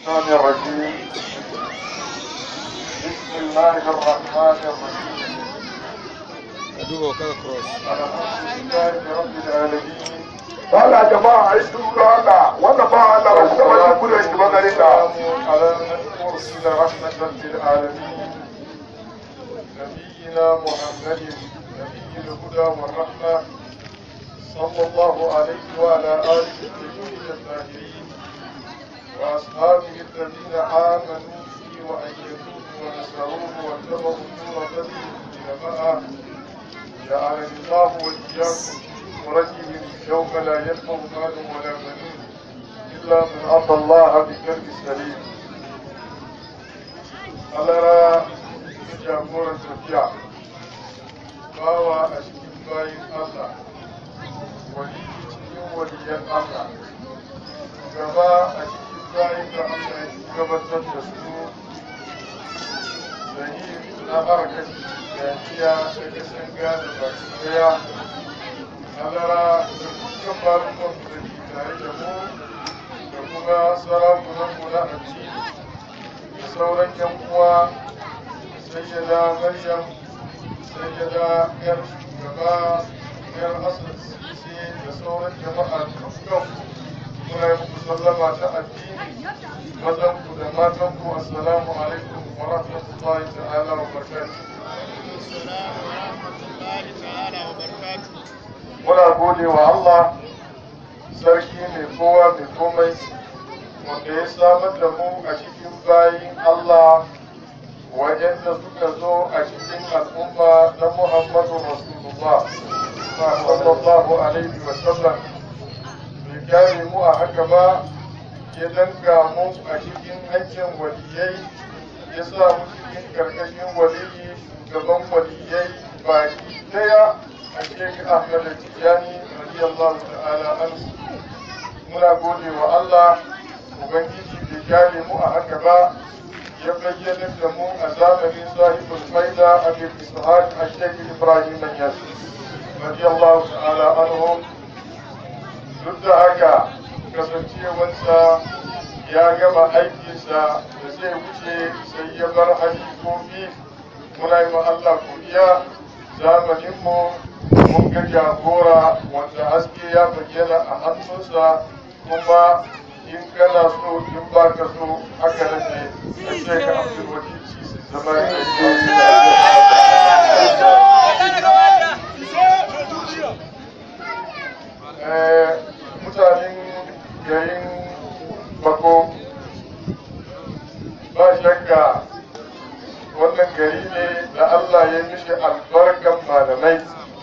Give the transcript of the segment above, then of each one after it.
الشيطان الرجيم بسم الله الرحمن الرحيم duba kaga cross الحمد لله رب العالمين Allah jama'a ai sun ga Allah wannan ba Allah ba shi ba shi kudin shi ba gare ka والسلام على المرسل رحمة للعالمين نبينا محمد نبي الهدى والرحمة صلى الله عليه وعلى آله الطيبين الطاهرين وأصحابه الذين آمنوا به وأيدوه ونصروه واتبعوا النور الذي أنزل معه جعلني الله وإياكم ورجهم يوم لا ينفع مال ولا بنون إلا من أعطى الله بقلب سليم ألا jagoran tafiya bawa a cikin bayin Allah wani cikin waliyan Allah gaba a cikin bayin da Allah ya gabatar da su da yi na harkar jami'a da kasan gane baki daya alara da dukkan barukon da ke tare da mu da kuma sarakunanmu na addini da sauran yan uwa sayyada maryam sayyada yar shugaba yar asad sisi da sauran jama'a dukkan muna yi muku sallama ta addini mazan ku da matan ku assalamu alaikum wa rahmatullahi ta'ala wa barakatuh muna gode wa Allah sarki mai kowa mai komai wanda ya samar da mu a cikin bayin Allah waɗanda suka zo a cikin al'umma na Muhammadu Rasulullah sallallahu alaihi wa sallam bai kare mu a haka ba ya danka mu a cikin aikin waliyai ya sa mu cikin karkashin waliyi shugaban waliyai baki daya a Sheikh Ahmad Tijani radiyallahu ta'ala anhu muna gode wa Allah ubangiji bai kare mu a haka ba ya bayyana da mu a zamanin sahibul faida abin ishaq a shekul ibrahim yas radiyallahu ta'ala anhu duk da haka kasancewarsa ya gama aikinsa da zai wuce sai ya bar halifofi muna yi wa Allah godiya zamanin mu mun ga jagora wanda haske ya bayyana a hannunsa kuma in kana so in ba ka so haka nake a ce ka abdul wadi zama da mutanen garin bako ba shakka wannan gari ne da Allah ya mishi albarkan malamai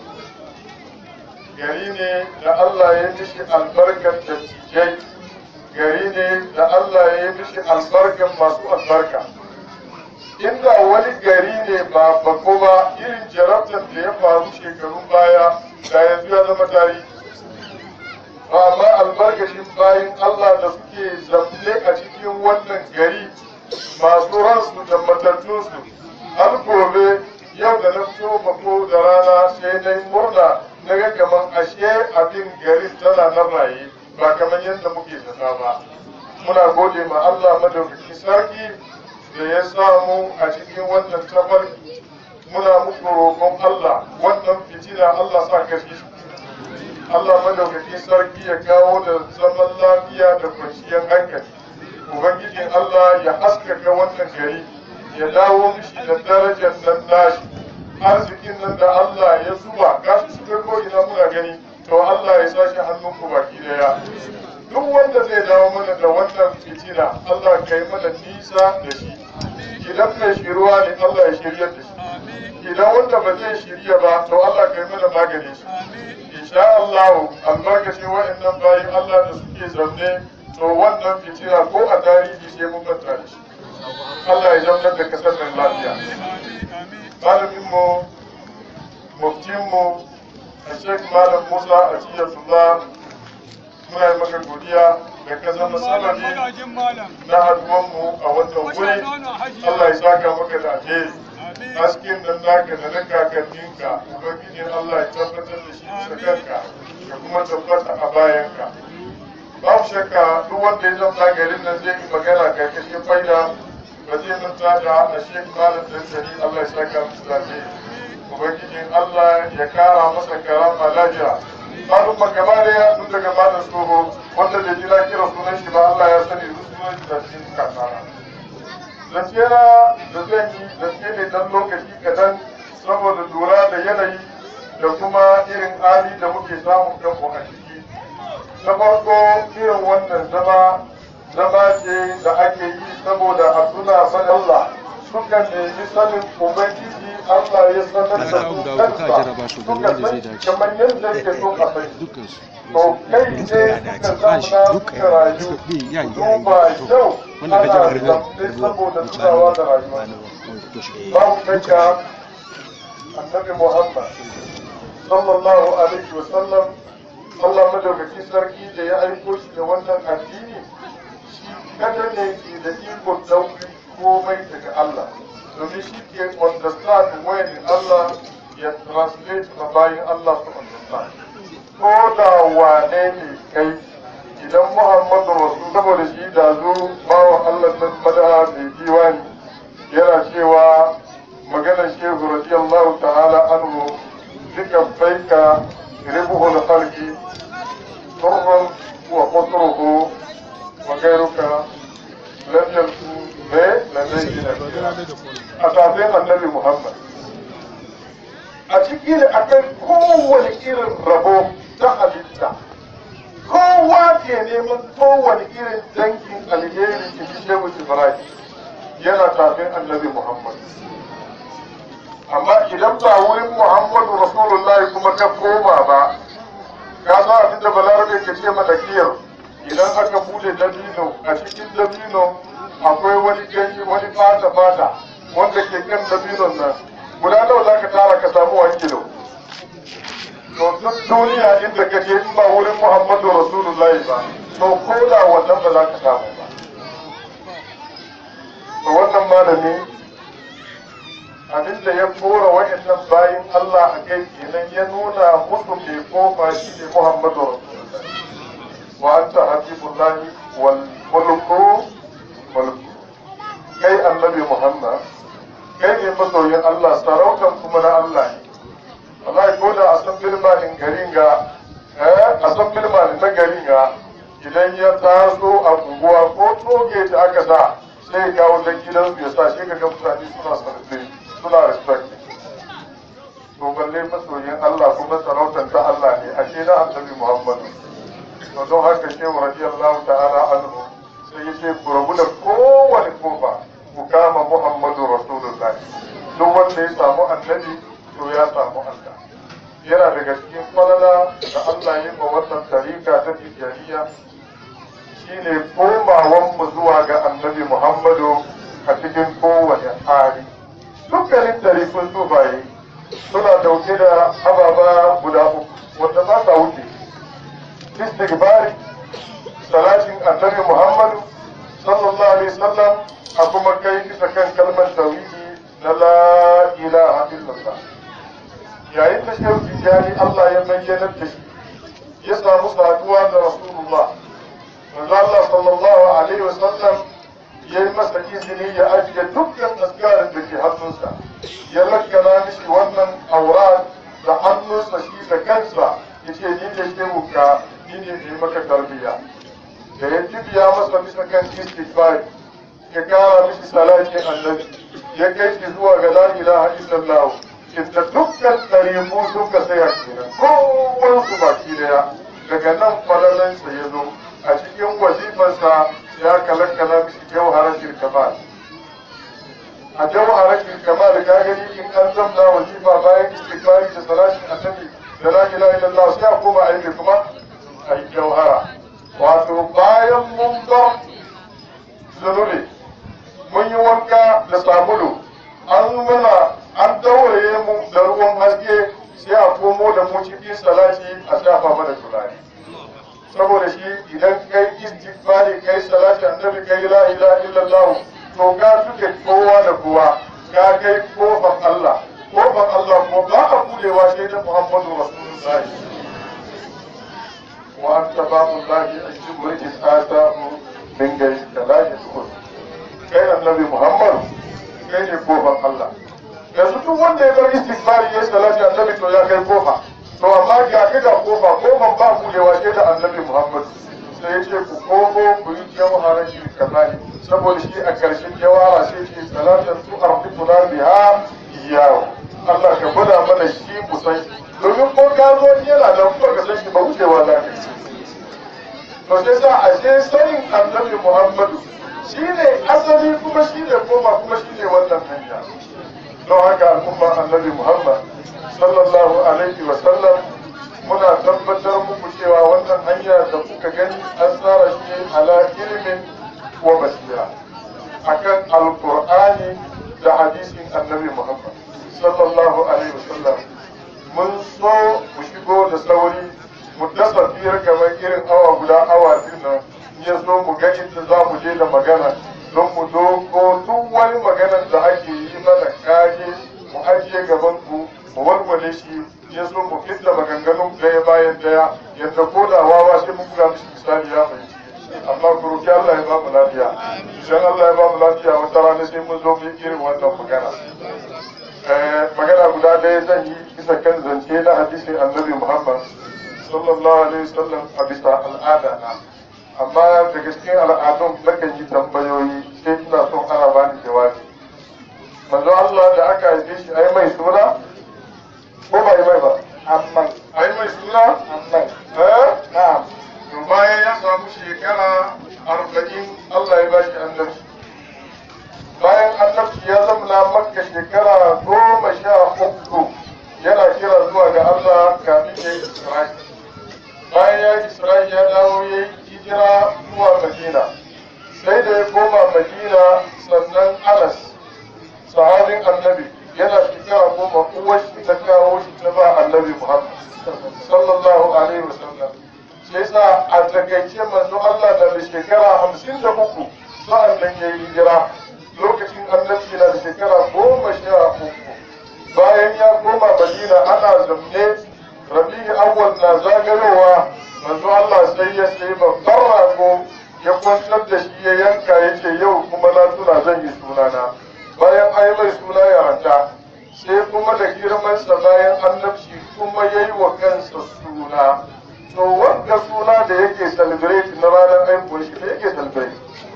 gari ne da Allah ya mishi albarkan dattijai gari ne da Allah ya yi mishi albarkan masu albarka inda wani gari ne ba bako ba irin jarabtar da ya faru shekarun baya da yanzu ya zama tarihi amma albarkacin bayan Allah da suke zamne a cikin wannan gari masu ransu da matattunsu har gobe yau da na fito bako da rana sai na yi murna na ga kamar ashe abin garin tana nan raye ba kamar yadda muke zata ba muna gode ma Allah madaukaki sarki da ya samu a cikin wannan tafarki muna muku roƙon Allah wannan fitina Allah sa kashe shi Allah madaukaki sarki ya kawo da zaman lafiya da kwanciyar hankali ubangijin Allah ya haskaka wannan gari ya dawo mishi da darajar nan nashi arzikin nan da Allah ya zuba gashi su ko ina muna gani to Allah ya sashi hannunku baki daya duk wanda zai dawo mana da wannan fitina Allah ka yi mana nisa da shi idan mai shiruwa ne Allah ya shirya da shi idan wanda ba zai shirya ba to Allah ka yi mana magani shi insha Allah albarkaci wa'annan bayan Allah da suke zaune to wannan fitina ko a tarihi sai mun manta da shi Allah ya zaunar da kasar nan lafiya malamin mu muftin mu a Sheikh Malam Musa a Tiyatullah muna yi maka godiya da ka zama sababi na haduwanmu a wannan wuri Allah ya saka maka da alheri hasken nan naka da na kakanninka ubangijin Allah ya tabbatar da shi bisa kanka ya kuma tabbata a bayanka babu shakka duk wanda ya zama garin nan zai yi magana karkashin faida ba zai manta da a shek malam dantani Allah ya saka musu lafiya ubangijin Allah ya kara masa karama lafiya malum gaba daya tun daga malam tsoho wanda da jira kira sunan shi ba Allah ya sani su sunan shi da cikin kasara zance na da zan yi zance ne dan lokaci kadan saboda lura da yanayi da kuma irin hali da muke samun kanmu a ciki na farko irin wannan zama zama ce da ake yi saboda a tuna mana Allah suka nemi sanin ubangiji Allah ya sanar da su kansa suka san kamar yadda yake so a sani dukkansu to kai ne suka zamana suka rayu duba yau ana zamne saboda tunawa da rayuwa babu shakka annabi Muhammad sallallahu alaihi wa sallam Allah madaukakin sarki da ya aiko shi da wannan addini shi kada ne ke da iko ɗauki komai daga Allah domin shi ke understand when Allah ya translate ma bayan Allah su understand ko da wane ne kai idan Muhammadu Rasul saboda shi da zo bawa Allah nan madaha mai diwani yana cewa maganar shehu radiyallahu ta'ala anhu duka baika ribuhul khalqi turban wa qutruhu wa ghayruka lam yakun be ladayna a tafin annabi Muhammad a cikin akwai kowane irin rabo ta halitta kowa ke neman kowane irin dangin alheri in ji shehu Ibrahim yana tafin annabi Muhammad amma idan ba wurin Muhammadu Rasulullahi kuma ka koma ba ka sa abin da balarabe ke ce mana kiyar idan aka bude dabino a cikin dabino akwai wani ganye wani fata fata wanda ke kan dabinon nan guda nawa za ka tara ka samu wani kilo to duk duniya inda ka je in ba wurin Muhammadu Rasulullahi ba to ko da wannan ba za ka samu ba to wannan malami abinda ya kora wa'annan bayin Allah a kai kenan ya nuna musu mai kofa shi ne Muhammadu Rasulullah wa anta habibullahi wal mulku mulku kai annabi Muhammad kai ne masoyin Allah sarautan kuma na Allah ne wallahi ko da a san bilmanin garin ga eh a san bilmanin na garin ga idan ya taso a unguwa ko toge da aka sa sai ya kawo dan gidansu ya sa shi ga mutane suna sarfe suna respect to balle masoyin Allah kuma sarautar ta Allah ne ashe na annabi Muhammadu to don haka shehu radiyallahu ta'ala anhu sai ya ce ku rabu da kowane kofa ku kama Muhammadu Rasulullah duk wanda ya samu annabi to ya samu Allah yana daga cikin falala da Allah ya ma wannan tarika ta tijaniya shine komawan mu zuwa ga annabi Muhammadu a cikin kowane hali dukkanin tarifin sufaye suna dauke da ababa guda uku wanda ba sa wuce istighfari salatin annabi muhammadu sallallahu alaihi wasallam a kuma kai bisa kan kalmar tauhidi na la ilaha illallah yayin da shehu tijjani allah ya bayyana da shi ya samu saduwa da rasulullah manzo allah sallallahu alaihi wasallam ya yi masa izini ya ajiye dukkan askarin da ke hannunsa ya lakkana mishi wannan aurat da hannunsa shi da kansa ya ce ni ne ke muka ni ne ne maka tarbiyya da ya jibiya masa bisa kan istighfar ya kara mishi salatin annabi ya kai shi zuwa ga la ilaha illallah inda dukkan ɗariƙu suka tsaya kenan kowansu baki daya daga nan falalansa ya zo a cikin wazifansa ya kalakkala mishi jawharatul kamal a jawharatul kamal ka gani in an zamna wazifa bayan istighfari da salatin annabi da la ilaha illallah sai a koma a yi kuma a yi jawhara wato bayan mun bar zunubi mun yi wanka da sabulu an mana an daure mu da ruwan haske sai a komo da mu cikin salati a shafa mana turare saboda shi idan kai istighfari kai salati annabi kai la ilaha illallah to ga suke kowa da kowa ka kai kofar Allah kofar Allah ko ba a budewa sai da Muhammadu Rasulullahi wa anta babullahi ajibu rijis atahu min gari da la yadkhul kai annabi muhammad kai ne kofar Allah yanzu duk wanda ya bar istighfari ya salati annabi to ya kai kofa to amma ga ka ga kofa kofan ba ku da waje da annabi muhammad sai ya ce ku komo ku yi jawhara shi kazali saboda shi a karshen jawhara sai ce salatan tu arfikuna biha iyawo Allah ka gwada mana shi mu san shi domin ko ka zo yana da kuma ka san shi ba wucewa za ka yi to sai sa a je sanin annabi muhammadu shi ne asali kuma shi ne koma kuma shi ne wannan hanya don haka al'umma annabi muhammad sallallahu alaihi wa sallam muna tabbatar muku cewa wannan hanya da kuka gani an tsara shi ala ilimin wa basira akan alqur'ani da hadisin annabi muhammad sallallahu alaihi wa sallam mun so mu shigo da sauri mu dasa biyar kamar irin awa guda awa biyu nan ya so mu ga inda za mu je da magana don mu dogo duk wani maganar da ake yi mana kage mu ajiye gaban ku mu walwale shi ya so mu fitta maganganun daya bayan daya yadda ko da wawa sai mun ga mishi misali ya fahimci amma ku roki Allah ya ba mu lafiya idan Allah ya ba mu lafiya wata rana sai mun zo mu yi irin wannan magana magana guda ɗaya zan yi bisa kan zance na hadisin annabi Muhammad sallallahu alaihi wasallam a bisa al'ada na amma daga cikin al'adun nakan yi tambayoyi sai ina son ana bani jawabi manzo Allah da aka haife shi ai mai suna ko ba yi mai ba amma ai mai suna amma eh na'am to bayan ya samu shekara arba'in Allah ya ba shi annabci bayan annabci ya zama makka shekara goma sha uku yana kira zuwa ga Allah kafin ya yi Isra'i bayan ya yi Isra'i ya dawo ya yi hijira zuwa Madina sai da ya koma Madina sannan Anas sahabin annabi yana shekara goma uwar shi ta kawo shi ta ba annabi Muhammad sallallahu alaihi wasallam sai sa a takaice manzo Allah da da shekara hamsin da uku sa'an nan ya yi hijira lokacin annabi na da shekara goma sha uku bayan ya koma madina ana zamne rabi'i awwal na zagayowa manzo Allah sai ya sai babban rago ya kwantar da shi ya yanka ya ce yau kuma na tuna zan yi sunana bayan ai mai suna ya ranta sai kuma da girmansa bayan annabci kuma ya yi wa kansa suna to wanda suna da yake celebrate na ranar haihuwar shi ne yake celebrate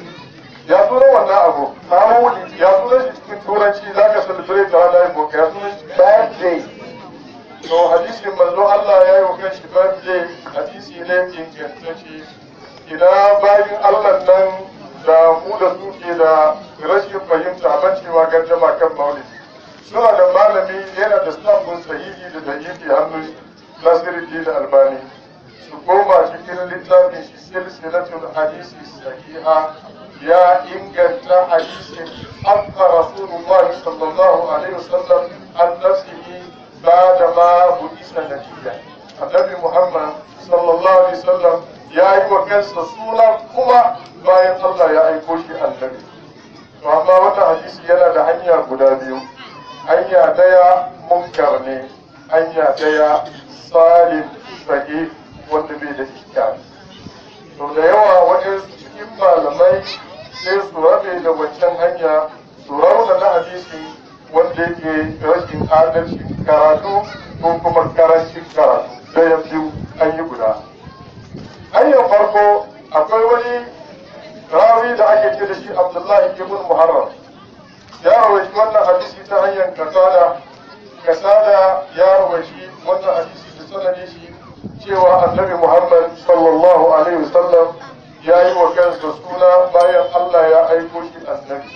ya tura wannan abu mawuli ya tura shi cikin turanci za ka celebrate ranar haihuwar ka ya tura shi birthday to hadisin manzo Allah ya yi wa kanshi birthday hadisi ne ingantacce ina bayin Allah nan da mu da su ke da rashin fahimta ban cewa gardama kan maulidi suna da malami yana da stafin sahihi da dalili hannun nasiruddin albani su koma cikin littafin shi silsilatul hadisi sahiha ya inganta hadisin akka rasulullah sallallahu alaihi wasallam an nafsihi بعد ما بئس نبيا النبي محمد صلى الله عليه وسلم ya yi wa kansa suna kuma bayan Allah ya aiko shi annabi to amma wannan hadisi yana da hanya guda biyu hanya daya munkar ne hanya daya salim sahih wanda bai da iskari to da yawa wajen cikin malamai sai su rabe da wancan hanya su rauna na hadisi wanda yake rashin adalci karatu ko kuma karancin karatu daya biyu an yi guda hanyar farko akwai wani rawi da ake ce da shi abdullahi ibn muharram ya rawaci wannan hadisi ta hanyar kasada kasada ya rawaci wannan hadisi da sanadin shi cewa annabi muhammad sallallahu alaihi wasallam ya yi wa kansa suna bayan allah ya aiko shi annabi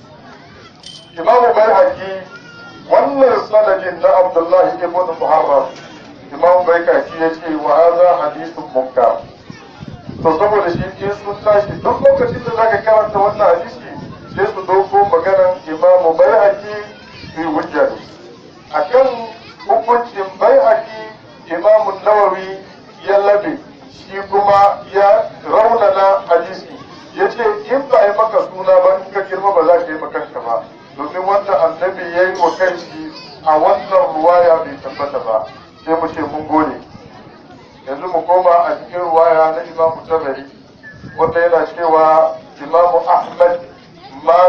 imamu bai wannan sanadin na abdullahi ibn muharram imam bai kaki ya ce wa haza hadisun munkar to saboda shi in sun tashi duk lokacin da zaka karanta wannan hadisi sai su dauko maganan imam bai haki su yi hujja da shi akan hukuncin bai haki imam nawawi ya labe shi kuma ya raunana hadisi ya ce in ba yi maka suna ba in ka girma ba za ka yi makanka ba domin wanda annabi ya yi wa kanshi a wannan ruwaya bai tabbata ba sai mu ce mun gode yanzu mu koma a cikin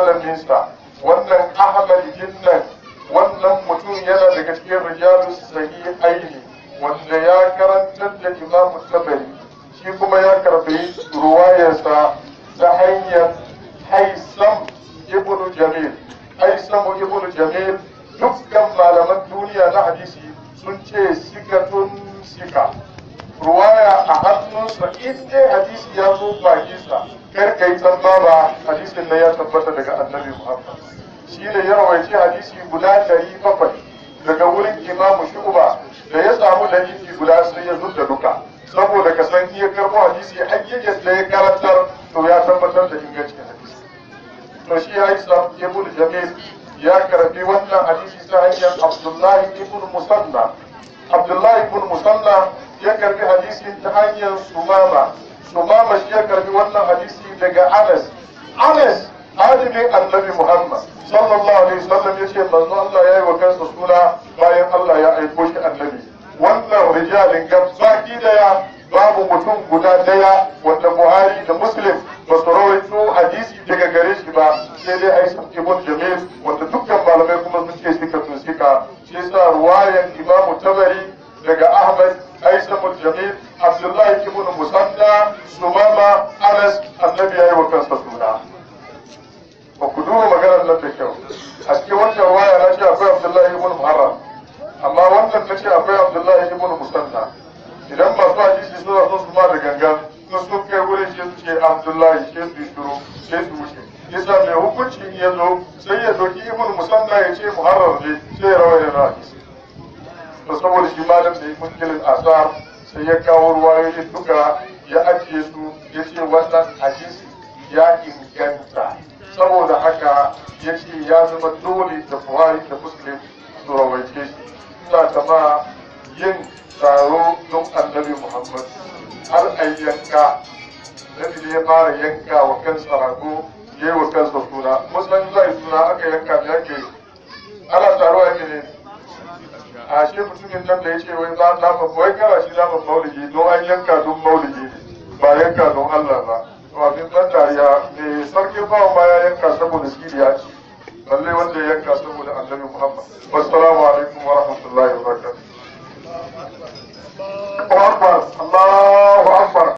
malaminsa wannan ahmad jinnan wannan mutum yana daga cikin rijalu sahihaini wanda ya karantar da imam tabari shi kuma ya karbi ruwayarsa ta hanyar haisam ibnu jamil haisam ibnu jamil dukkan malaman duniya na hadisi sun ce sikatun sika ruwaya a hannunsa in dai hadisi ya zo bakinsa kar ka yi ba hadisin nan ya tabbata daga annabi muhammad shi ne ya rawaice hadisi guda ɗari bakwai daga wurin imamu shuba da ya samu dalili guda sai ya zudda duka saboda ka san iya karɓo hadisi hayyayyar da ya karantar to ya tabbatar da ingancin hadisi to shi ya isa ibn jamil ya karbi wannan hadisi ta hanyar abdullahi ibn musanna abdullahi ibn musanna ya karbi hadisin ta hanyar sumama sumama shi ya karbi wannan hadisi daga anas anas alimin annabi muhammad sallallahu alaihi wasallam ya ce manzo Allah ya yi wa kansa suna bayan Allah ya aiko shi annabi wannan rijalin gabaki daya babu mutum guda daya wanda buhari da muslim ba su rawaito hadisi daga gare shi ba sai dai aisha ibn jamil wanda dukkan malamai kuma sun ce sika tun sika shi sa ruwayan imamu tabari daga ahmad aisha ibn jamil abdullahi ibn musanna sumama anas annabi ya yi wa kansa suna ba ku duba maganar nan da kyau a cikin wancan ruwaya na ce akwai abdullahi ibn muharram amma wannan na ce akwai abdullahi ibn musanna idan masu hadisi suna son su ma da gangan sun sun kai wurin shi su ce abdullahi shi su shuru shi su wuce yasa mai hukunci in ya zo sai ya doki ibn musanna ya ce muharrar ne sai ya rawaye na hadisi to saboda shi malam da munkilin asar sai ya kawo ruwayoyin duka ya ajiye su ya ce wannan hadisi ya inganta saboda haka ya ce ya zama dole da buhari da muslim su rawaice shi ina kama yin taro don annabi muhammad har a yanka nabi ya fara yanka wa kansa rago ya yi wa kansa suna musulun zai suna aka yanka da yake ana taro a ne a shi mutumin nan da ya ce wai za na wai kara shi naman maulidi don an yanka don maulidi ne ba yanka don allah ba abin ban dariya ne sarkin bawa ma ya yanka saboda shi ya ci balle wanda ya yanka saboda annabi muhammad wassalamu alaikum wa rahmatullahi wa barakatuh Allahu Akbar Allahu Akbar